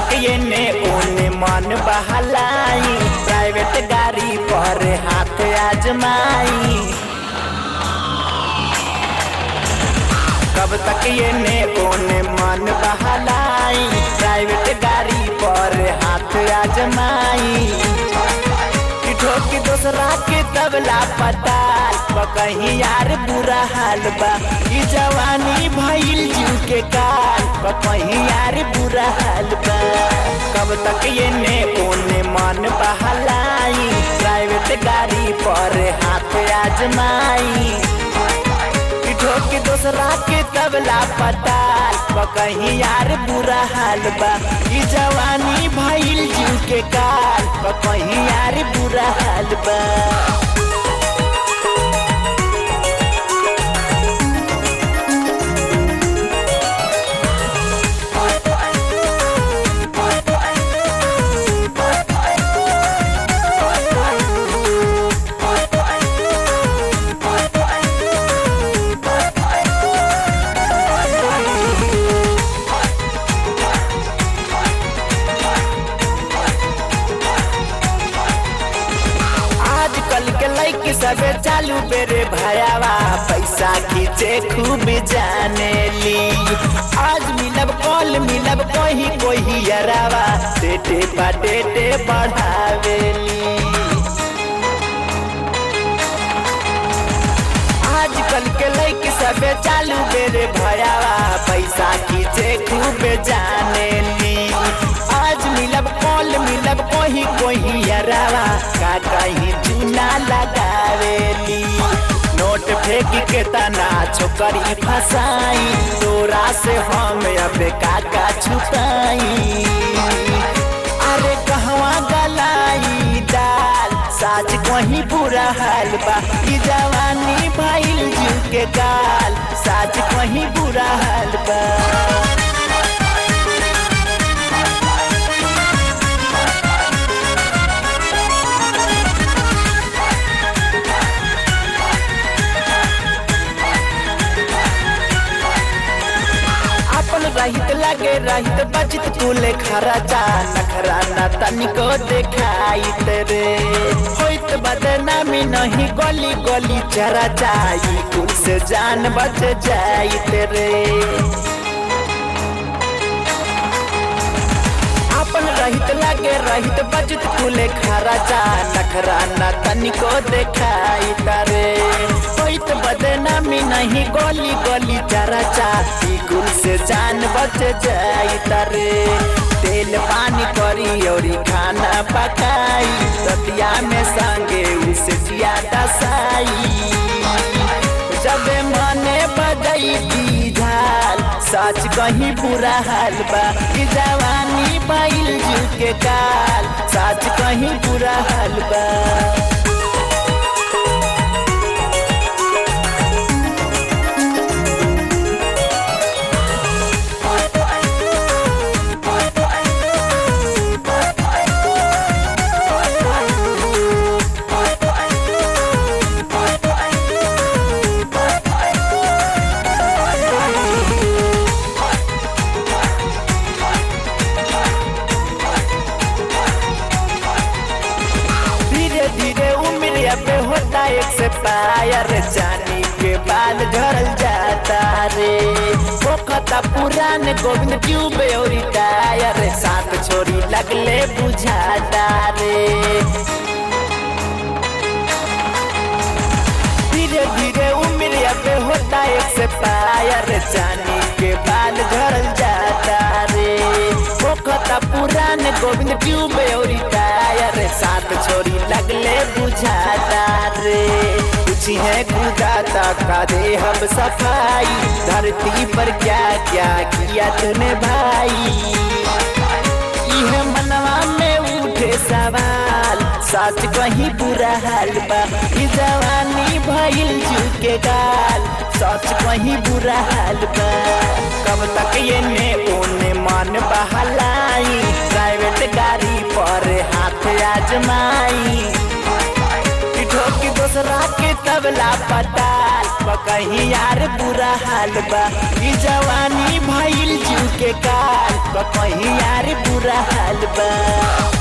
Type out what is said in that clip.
तक ये ने ओने मन बहलाई प्राइवेट गाड़ी पर हाथ आजमाई कब तक ये ने ओने मन बहलाई प्राइवेट गाड़ी पर हाथ आजमाई कि ठोकी दूसरा के तबला पताल कहीं यार बुरा हाल बा ई जवानी भइल जीव के काल कहीं यार बुरा हाल बा कब तक ये ने ओने मन बहलाई प्राइवेट गाड़ी पर हाथ आजमाई ठोकी दूसरा के तबला पताल कहीं यार बुरा हाल बा ई जवानी भइल जीव के काल कहीं यार बुरा हाल बा आजकल के लड़की सबे चालू बेरे भयावा पैसा खींचे खूब जाने ली आज मिलब कल मिलब कोही कोही यरावा डेटे बा डेटे बढ़ावेली आजकल के लड़की सबे चालू बेरे भयावा पैसा खींचे खूब जाने ली आज मिलब कल मिलब कोही कोही यरावा का कहीं चूना लगावेली नोट फेंक के तना छोकरी फसाई तोरा से हम अब काका छुपाई अरे कहवा गलाई दाल साज कहीं बुरा हाल बा ई जवानी भइल जीव के गाल साज कहीं बुरा हाल बा अपन रहित लगे रहित बचित कुले खराचा नखरा न तनिको देखाई तेरे होइत बदनामी नहीं गली गली चरा जाई कुल से जान बच जाई तेरे अपन रहित लगे रहित बचत कुले खराचा नखरा न तनिको देखाई तारे होइत बदनामी नहीं गोली गोली चराचा ई कुल से जान बच जाई तारे तेल पानी करी और खाना पकाई रतिया में संगे उसे ज्यादा साई जब मने बजई झाल सच कहीं बुरा हाल बा ई जवानी बैल जीव के काल सच कहीं बुरा हाल बा धीरे धीरे उम्र अब होता एक से पायर जानी के बाल झरल जाता रे पोखता पुरान गोविंद ट्यूब और टायर साथ छोरी लगले बुझाता रे धीरे धीरे उम्र अब होता एक से पायर जानी के बाल झरल जाता रे पोखता पुरान गोविंद ट्यूब और टायर साथ छोरी लगले बुझाता रे कुछ है गुदाता का दे हम सफाई धरती पर क्या क्या किया तूने भाई यह मनवा में उठे सवाल सच कहीं बुरा हाल बा ई जवानी भइल जीव के गाल सच कहीं बुरा हाल बा कब तक ये ने ओने मन बहलाई प्राइवेट गाड़ी पर हाथ आजमाई ठोकी दूसरा के तबला पताल कहीं यार बुरा हाल बा ई जवानी भइल जीव के के काल कहीं यार बुरा हाल बा